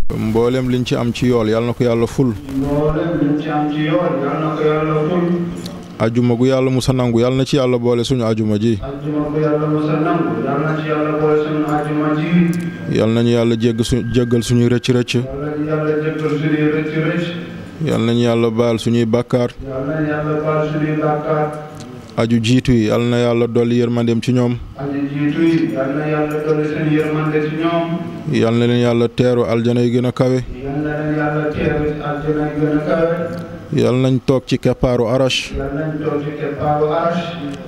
mboolem liñ ci am ci yool yàlla na ko yàlla ful mboolem liñ ci am ci yoon yal na ko yàlla ful ajuma gu yàlla musa nangu yàlla na ci yàlla boole suñu ajuma ji ajjuma bu yàlla musa nangu yal na ci yàlla boole suñu ajjuma ji yàlla nañu yàlla jégg su jéggal suñuy rëcc rëcc yal nañu yàlla jëkkal suñuy rëcc rëcc yàlla nañu yàlla baal suñuy bàkkaar yal nañu yàlla baal suñuy bàkkaar aju jiitu yi yàlla na yàlla dolli yërmandeem ci ñoom aji jiitu yi yal na yàlla dolli seen yërmande ci ñoom yàlla na leen yàlla teeru aljana yi gën a kawe yal na leen yàlla teeru ci àjjana yi gën a kawe yàlla nañ toog ci keppaaru arash yal nañ toog ci keppaaru arsh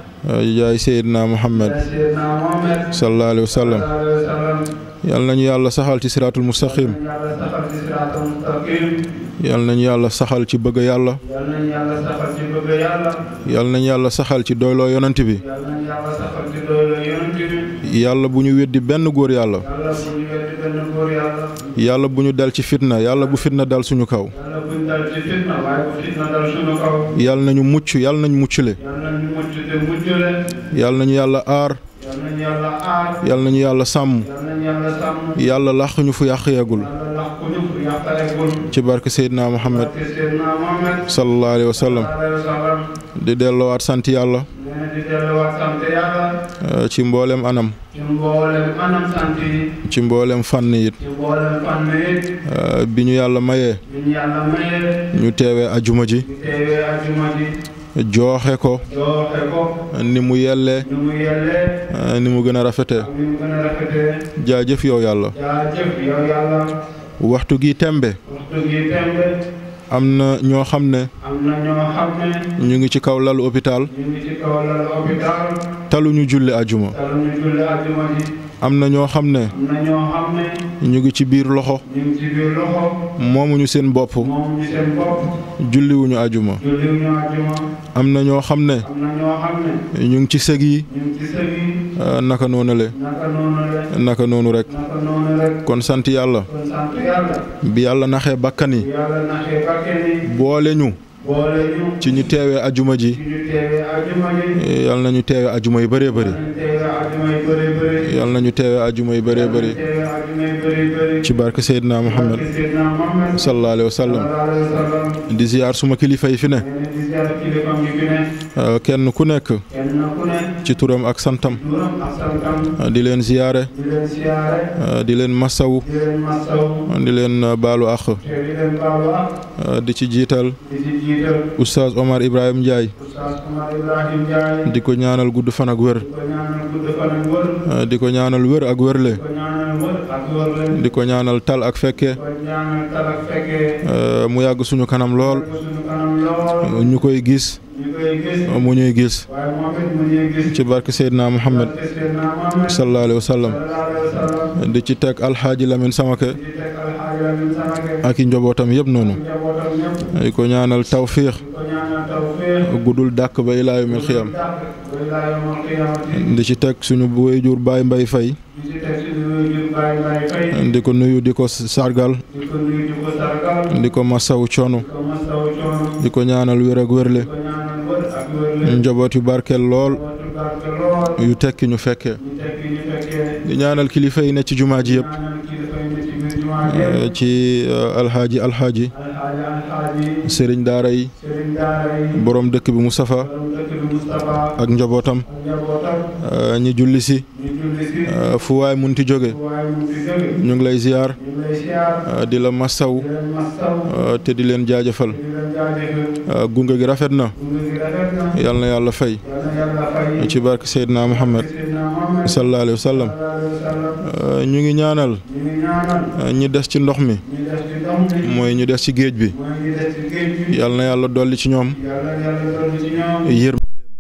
yaay Seydina Muhammad ya Seydina Muhammad sallallahu alayhi wa sallam sallallahu alayhi wa sallam yàlla nañu yàlla saxal ci siraatul mustaqim yal nañu yàlla saxal ci siraatal mustaqim yàlla nañu yàlla saxal ci bëgg yàlla yal nañu yàlla saxal ci bëgg yàlla yàlla nañu yàlla saxal ci doyloo yonent bi yal nañu yàlla saxal ci doylu yonent bi yàlla bu ñu weddi benn góor yàlla yàlla bu ñu weddi benn góor yàlla yàlla bu ñu dal ci fitna yàlla bu fitna dal suñu kaw yàlla buñ dal ci fitna waaye bu fitna dal suñu kaw yàlla nañu mucc yàlla nañu muccule yàlla nañu mucc te muccule yàlla nañu yàlla aar yàlla nañu yàlla aar yàlla nañu yàlla sàmm yàlla nañu yàlla sàmm yàlla làq ñu fu yàq yeegul yàlla lax ku ñu fu yàqalegul ci barke Seydina Muhammad te Seydina Muhammad sallallahu alayhi wa sallam sallallahu alayhi wa sallam di delloowaat sant yàlla nee na di delluwaat sant yàlla eh, ci mboolem anam ci mboolem anam sant yi ci mboolem fànn it ci mboolem fànn yi eh, bi ñu yàlla mayee bi ñu yàlla mayee ñu teewee ajuma ji ñu teewee ajuma ji jooxe ko jooxe ko ni mu yellee ni mu yellee eh, ni mu gën a rafetee ak ni mu gën a rafetee jaajëf yow yàlla jaajëf yow yàlla waxtu gi tembe waxtu gi tembe am na ñoo xam ne am na ñoo xam ne ñu ngi ci kaw lalu hôpital ñu ngi ci kaw lal hôpital taluñu julli ajuma taluñu julli ajuma ji am na ñoo xam ne am na ñoo xam ne ñu ngi ci biir loxo ñu ngi ci biir loxo moomuñu seen bopp moom ñu seen bopp julliwuñu ajuma julliwuñu ajuma am na ñoo xam ne am na ñoo xam ne ñu ngi ci sëg yi ñu ngi ci sëg yi eh, naka noonu le naka noonu rek naka noonu rek naka noonu rek kon sant yàlla kon sant yàlla bi yàlla naxee bakkan yi bu yàlla naxee bakke ni boole ñu boole ñu ci ñu teewee ajuma ji ci ñu teewee ajuma ji eh, yàlla nañu teewee ajuma yu bëree bëri ñu teewee ajuma yi bëri bëri yàlla nañu teewee ajuma yu bëree bëri teewee ajuma yi bëri bëri ci barke Seydina Muhammad barke Seydina Muhammad sallallahu alayhi wa sallam sallallahu alayhi wa sallam di ziyaar suma kilifa yi fi ne nee na di ziar kilifam yi fi ne eh, kenn ku nekk kenn ku ne ci turam ak santam turam ak santam eh, di leen ziyaare di leen siyaare eh, di leen massawu di leen masaw di leen eh, baalu àq te di leen baalu ak eh, di ci jiital di ci jiital oustaz Omar Ibrahim Ndiaye Oustaz Omar Ibrahim Ndiaye di ko ñaanal gudd fan ak wér di ko ñaanal gudd fan ak wër eh, di ko ñaanal wér ak wérle di ko ñaanal wër ak wër leen di ko ñaanal tal ak fekke di ko ñaanal tal ak fekkee eh, mu yàgg suñu kanam lool ko suñu kanam lool ñu koy gis ñu koy gis mu ñuy gis waaye moom it mu ñuy gis ci barke Seydina Muhammad barke Seydina Muhammad sallallahu alayhi wa sallam sallallahu alayhi wa sallam di ci teg alxaaji Lamin Samake di teg alxaaji Lamin Samake ak i njabootam yëpp noonu njabootam ñëpp di ko ñaanal tawfiix di ko ñaanal tawfiix guddul dàkk ba ilaa yawmil xiyaam dàq ba ilaa yawmal qiyaamati di ci teg suñu wéyjur Baay Mbay Fay di ci teg suñu wéyjur Baay Baay Fay di ko nuyu di ko sargal di ko nuyu di ko sargal di ko masawu coono di ko masawu coono di ko ñaanal wér ak wérle di ko ñaanal wër ak wër leen njaboot yu barkeel lool wootu barke lool yu tekki ñu fekkee ñu tekki ñu fekkee di ñaanal kilifa yi ne ci jumaa ji yëpp ñaanal kilifa yi ne ci biir jumaa ji eh, ci eh, alxaaji alxaaji alxaaji alxaaji sëriñ daara yi sëriñ daara yi borom dëkk bi Moustapha borom dëkk bi Moustapha ak njabootam ak njabootam eh, ñi julli si ñu julli si eh, fu waay munti jóge waaye mu fi jóge ñu ngi lay ziyaar ñu ngi lay siyaar eh, di la massaw di leen mastaw eh, te di leen jaajëfal di leen jaajëfal eh, gunge gi rafet na gunge gi rafet na yal na yàlla fay yal na yàlla fay ci barke Seydina Muhammad Seydina Muhammad sallallahu alayhi wa sallam sallallahu alayhi wa sallam eh, ñu ngi ñaanal ñu ngi ñaanal eh, ñi des ci ndox mi ñu des ci ndox mi mooy ñu des ci géej bi mooy ñu des ci géej bi yal na yàlla dolli ci ñoom yàlla yàlla dolli ci ñoom yërmandeem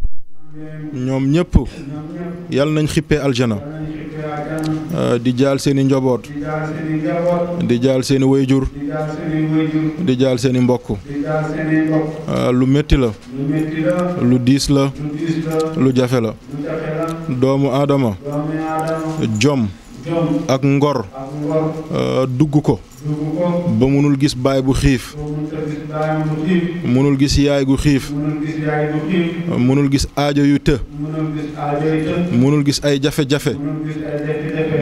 ñoom ñëpp ñoom ñëpp yal nañ xippee aljana yàlla nañ xippee àjjana eh, di jaal seeni njaboot di jaal seeni njaboot di jaal seeni wayjur di jaal seeni wayjur di jaal seeni mbokk di jaal seeni mbokk eh, lu métti la lu métti la lu diis la lu diis la lu jafe la lu jafe la doomu aadama doomi aadama jom jom ak ngor ak ngor eh, dugg ko dugg ko ba mënul gis baay bu xiif boo mun ta gis baayam bu xiif mënul gis yaay gu xiif mënul gis yaay bu xiif mënul gis aajo yu të mënul gis aajo yi të mënul gis ay jafe-jafe mënul gis ay jafe-jafe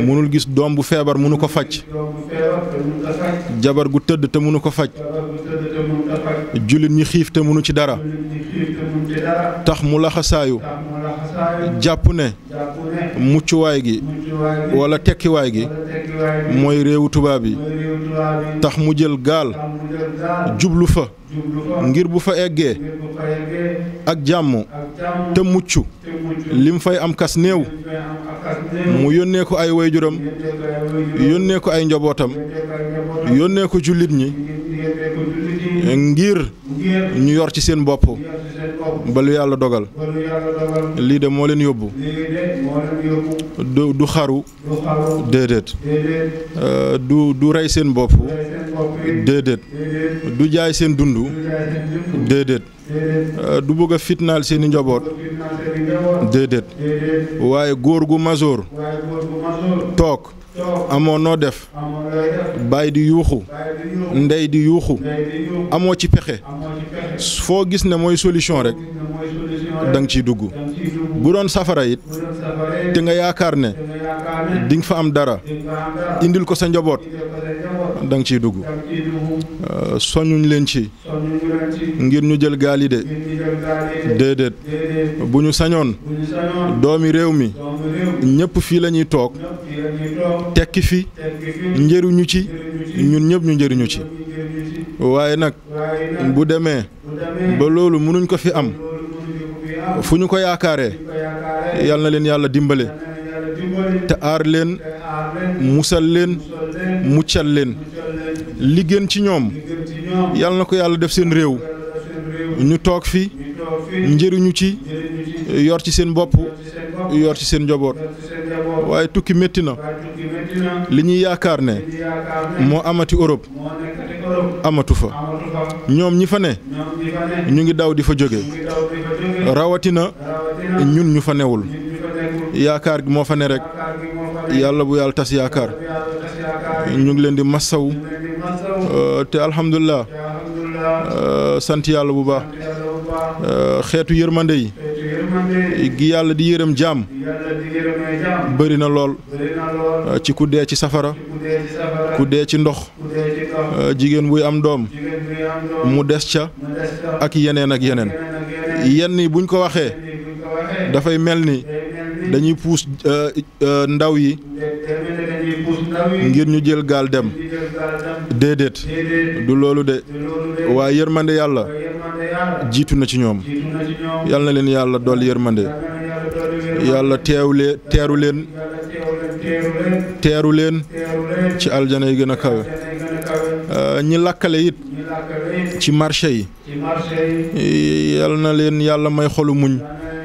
munul gis doom bu feebar munu ko faj doom bu feebar te mun ta faj jabar gu tëdd te munu ko faj jabar bu tëdd te mun ta faj jullit ñi xiif te munu ci dara nit ñi xiif te mun ci dara tax mu laxasaayu tax mu laxasaayu jàpp ne jàpp ne muccuwaay gi muccuwaay gi wala tekkiwaay gi wala tekkiwaay bi mooy réewu tubaab yi mooy réew tubaab yi tax mu jël gaal tax mu jël gaal jublu fa jublu fa ngir bu fa eggee ngir bu fa yeggee ak jàmm ak jàmm te mucc te mucc lim fay am kas néew ñu fay am akas néew mu yónnee ko ay wayjuram yéntee ko ay waajur yónnee ko ay njabootam yéntee ko ay njabootam yónnee ko jullit ñi yéntee ko jullit yi ngir ngir ñu yor ci seen bopp yor ci seen bopp ba lu yàlla dogal ba lu yàlla dogal lii de moo leen yóbbu lii de moo leen yóbbu du du xaru du xaru déedéet déedéet Euh, du du rey seen bopp day seen bopp yi déedéet déedéet du jaay seen dund du jaay seen jëmm déedéet déedéet Euh, du bëgg a fitnaal seeni njaboot du fitna seen njaboot déedéet déedéet waaye góor gu masoor waaye góor bu masoor toog toog amoo noo def amoon lay def baay di yuuxu bàyyi di yuuxu ndey di yuuxu ndey di yuuxu amoo ci pexe amoo ci pexe foo gis ne mooy solution rek gis na mooy solution da nga ciy dugg danga ciy dugg bu doon safara it bu doon safaree te nga yaakaar ne te nga yaakaar ne di nga fa am dara di nga am dara indil ko sa njaboot indil ko sa njaboot da nga ciy dugg danga ciy dugg Euh, soññuñ leen ci sonn ñu leen ci ngir ñu jël gaal yi de ngir ñu jël gaal yi de déedéet déedéet bu ñu sañoon bu ñu sañoon doomi réew mi doomu réew ñëpp fii la ñuy toog ñëpp fii la ñuy toog tekki fi tekki fi njëriñu ci njëriñu ci ñun ñëpp ñu njëriñu ci ñu njëriñu ci waaye nag waaye nag bu demee bu demee ba loolu mënuñ ko fi am loolu mënuñu ko fi am fu ñu ko yaakaaree ñu ko yaakaaree yal na leen yàlla dimbale yal na yàlla dimbali te aar leen te aar leen musal leen sol leen muccal leen muccal leen li gën ci ñoom li gën ci ñoom yal na ko yàlla def seen réew yàlla def seen réew ñu toog fi ñu toog fi njëriñu ci njëriñu ci yor ci seen bopp yor ci seen bopp yor ci seen njaboot yor ci seen njaboot waaye tukki métti na waaye tukki métti na li ñuy yaakaar ne li yaakaar ne moo amati Europe moo nekkati Europe amatu fa amatu fa ñoom ñi fa ne ñoom ñi fa ne ñu ngi daw di fa jóge ñu ngi daw di fa jóge rawatina rawatina ñun ñu fa newul ñun ñu fa nekkul yaakaar gi moo fa ne rek yaakaar gi moo fa ne yàlla bu yàlla tas yaakaar yàlla tas yaakaar yi ñu ngi leen di massaw ñu leen di masaw euh, te alhamdulilah te alhamdulilah euh, sant yàlla bu baax sant yàlla bu baax euh, xeetu yërmande yi xeetu yërmande gi yàlla di yërëm jaam yàlla di yërëmee jàmm bëri na lool bëri na lool euh, ci ku dee ci safara ku dee ci safara ku dee ci ndox ku dee ci ndox euh, jigéen buy am doom jigéen bi am doom mu des ca mu des ca ak yeneen ak yeneen yeneen ak yeneen yenn yi buñ ko waxee yeneen buñ ko waxee dafay mel ni day mel ni dañuy puus euh, euh, ndaw yi day mel ni dañuy puus ndaw yi ngir ñu jël gaal dem di jël gaal dem déedéet déedéet du loolu de te loolu de waaye yërmande yàlla waaye yërmande yàlla jiitu na ci ñoom jiitu na ci ñoom yal na leen yàlla dolli yërmande yàlla na yàlla dolli wér yàlla teewle teeru leen yàlla teew leen teeru leen teeru leen teeru leen ci aljana yi gën a kawe danay gën a kawe Euh, ñi lakkale it ñu làkkale ci marché yi ci marché yi yal na leen yàlla may xolu muñ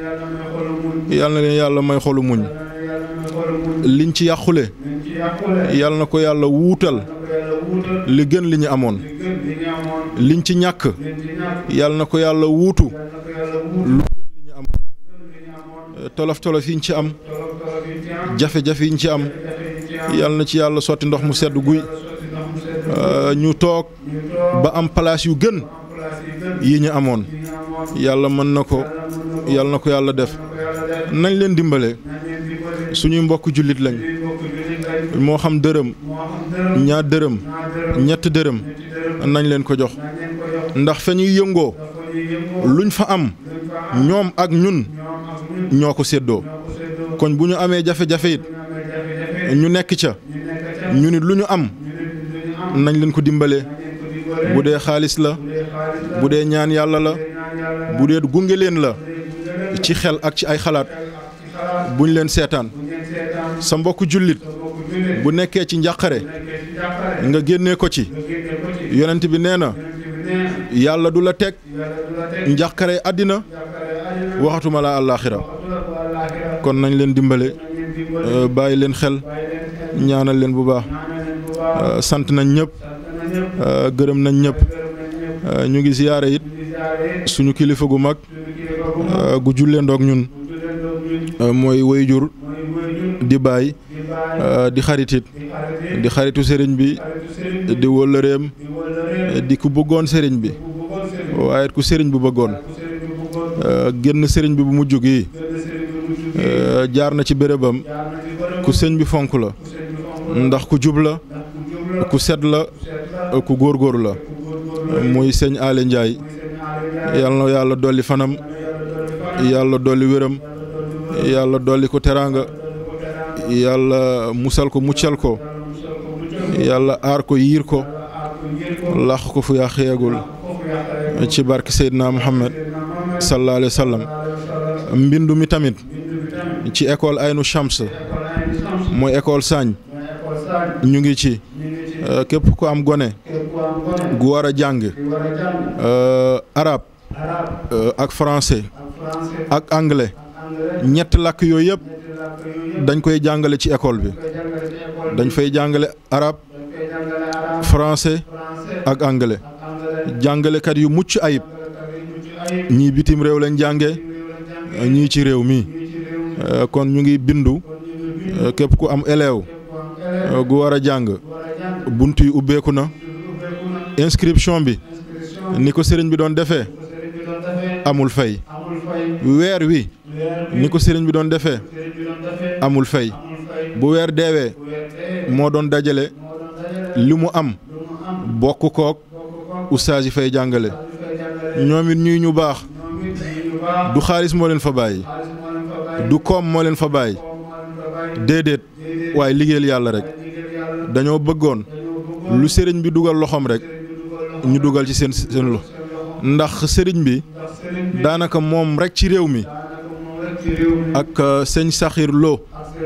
yàlla na yàlla may xolu muñ yal na leen yàlla may xolu muñ yàlla na yàlla may xolu muñ liñ ci yàqule liñ ci yàqule yal na ko yàlla wuutal na ko yàlla wuutal li gën li ñu amoon li gën li ñu amoon liñ ci ñàkk liñ ci ñàkk yal na ko yàlla wuutu yàlla na ko yàlla wuutal lu gën li ñu am li ñu amoon tolof tolof yi ñu ci am tolof tolof yi ci am jafe-jafe yi ñu ci am jafe yi ci am yal na ci yàlla sotti ndox mu sedd guy yàlla sotti ndox mu sedd Euh, ñu toog ñu toog ba am place yu gën am place yi gën yi ñu amoon yi ñu amoon yàlla mën na ko yàlla mën na ko yàlla na ko yàlla def na ko yàlla def nañ leen dimbale nañ leen dimbali suñuy mbokk jullit lañ suñuy mbokk jullit lañ moo xam dërëm moo xam dërëm ñaar dërëm ñaar dërëm ñett dërëm ñetti dërëm nañ leen ko jox nañ leen ko jox ndax fa ñuy yëngoo dafa ñuy yëngoo luñ fa am luñ fa am ñoom ak ñun ñoom ak ñun ñoo ko séddoo ñoo ko séddoo kon bu ñu amee jafe-jafe it ñu amee jafe-jafe ñu nekk ca ñu nekk ca ñu nit lu ñu am ñu nit lu ñu am nañ leen ko dimbalee nañ leen ko dimbale bu dee xaalis la bu dee xaalis la bu dee ñaan yàlla la bu dee ñaan yàlla bu dee gunge leen la bu dee gunge ci xel ak ci ay xalaat ak ci xalaat buñ leen seetaan bu ngeen seetaan sa mbokk jullit sa mbokk jullit bu nekkee ci njàqare nekkee ci jàppale nga génnee ko ci nga génne ko ci yonent bi nee na yonent bi nee na yàlla du la teg yàlla du la teg njàqare àddina jàppale àddina waxatuma la àllaaxira waxtu la ko àllaaxira kon nañ leen dimbale nañ leen dimbale euh, bàyyi leen xel bàyyi leen xel ñaanal leen bu baax ñaanal leen bu baax Euh, sant nañ ñëpp sant na ñëpp euh, gërëm nañ ñëpp gërëm nañ ñëpp Euh, ñu ngi ziyaare it ñu ngi jaare suñu kilifa gu mag suñu kilifa bu mag euh, gu jullendoog ñun bu jullendoog ñun euh, mooy wayjur mooy wëyjur di baay di bàyyi euh, di xaritit di xarit di xaritu sëriñ bi xaritu sëriñ bi di wëllëreem di wëllëre di ku bëggoon sëriñ bi bu bëggoon sëriñ bi waaye it ku sëriñ bu bëggoon ku sëriñ bi bëggoon Euh, génn sëriñ bi bu mujj gi gën sëriñ bi mu jugee euh, jaar na ci bérébam jaar na ci bërëb ku sëñ bi fonk la ndax ku jub la ku set la ku góorgóorlu la muy sëñ Aly Ndiaye yal na yàlla dolli fanam yàlla dolli wéram yàlla dolli ko teraanga yàlla musal ko muccal ko yàlla aar ko yiir ko làq ko fu yàq yeegul ci barke Seydina Muhammad sallallahu alayhi wa sallam mbindu mi tamit ci école Aynu Shams mooy école Sagne ñu ngi ci képp ku am gone gu war a jàng arabe ak français ak anglais ñett làkk yooyu yëpp dañ koy jàngale ci école bi dañ fay jàngale arabe français ak anglais jàngalekat yu mucc ayib ñii bitim réew lañ jànge ñii ci réew mi kon ñu ngi bindu képp ku am élève gu war a jàng bunt yi ubbeeku na inscription bi ni ko sëriñ bi doon defee amul fay weer wi ni ko sëriñ bi doon defee amul fay bu weer deewee moo doon dajale li mu am bokk kook ustaas yi fay jàngale ñoom it ñuy ñu baax du xaalis moo leen fa bàyyi du koom moo leen fa bàyyi déedéet waaye liggéeyal yàlla rek dañoo bëggoon lu sëriñ bi dugal loxoom rek ñu dugal ci seen seen lo ndax sëriñ bi daanaka moom rek ci réew mi ak sëñ Saxir Lo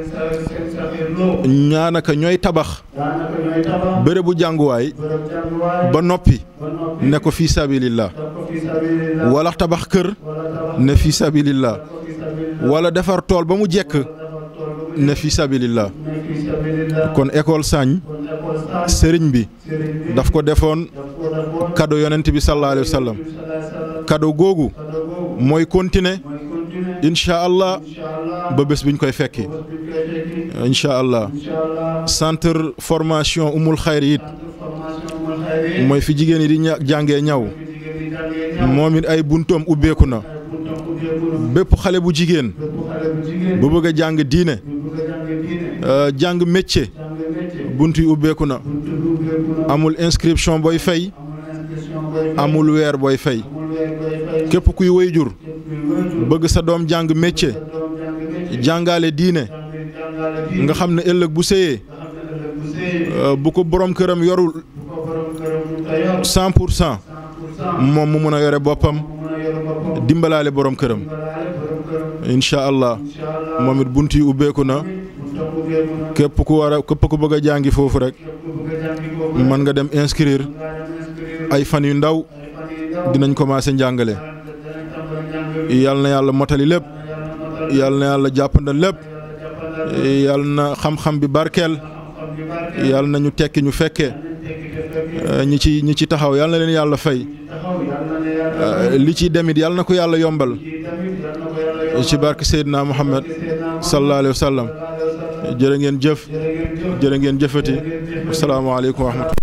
ñaanaka ñooy tabax bërëbu jànguwaay ba noppi ne ko fii sabilillah wala tabax kër ne fii sabilillah wala defar tool ba mu jekk ne fii sabilillah kon école Sagne sëriñ bi daf ko defoon cadeau yonent bi sallallahu alayhi wa sallam cadeau googu mooy continuer incha allah ba bés biñ koy fekki incha allah centre formation umul xayri it mooy fi jigéen yi di jàngee ñaw moom it ay buntoom ubbeeku na bépp xale bu jigéen bu bëgg a jàng diine jàng métier bunt yi ubbeeku na amul inscription booy fay amul weer booy fay képp kuy wayjur bëgg sa doom jàng métier jàngale diine nga xam ne ëllëg bu séyee bu ko borom këram yorul cent pour cent moom mu mun a yore boppam dimbalaale borom këram incha allah moom it bunt yi ubbeeku na képp ku war a képp ku bëgg a jàngi foofu rek mën nga dem inscrire ay fan yu ndaw dinañ commencé njàngale yal na yàlla motali lépp yal na yàlla jàppandal lépp yal na xam-xam bi barkeel yal na ñu tekki ñu fekke ñi ci ñi ci taxaw yal na leen yàlla fay li ci demit yal na ko yàlla yombal ci barke Seydina Muhammad sallallahu alayhi wa sallam jërë ngeen jëf jërë ngeen jëfati asalaamaaleykum wa rahmatulah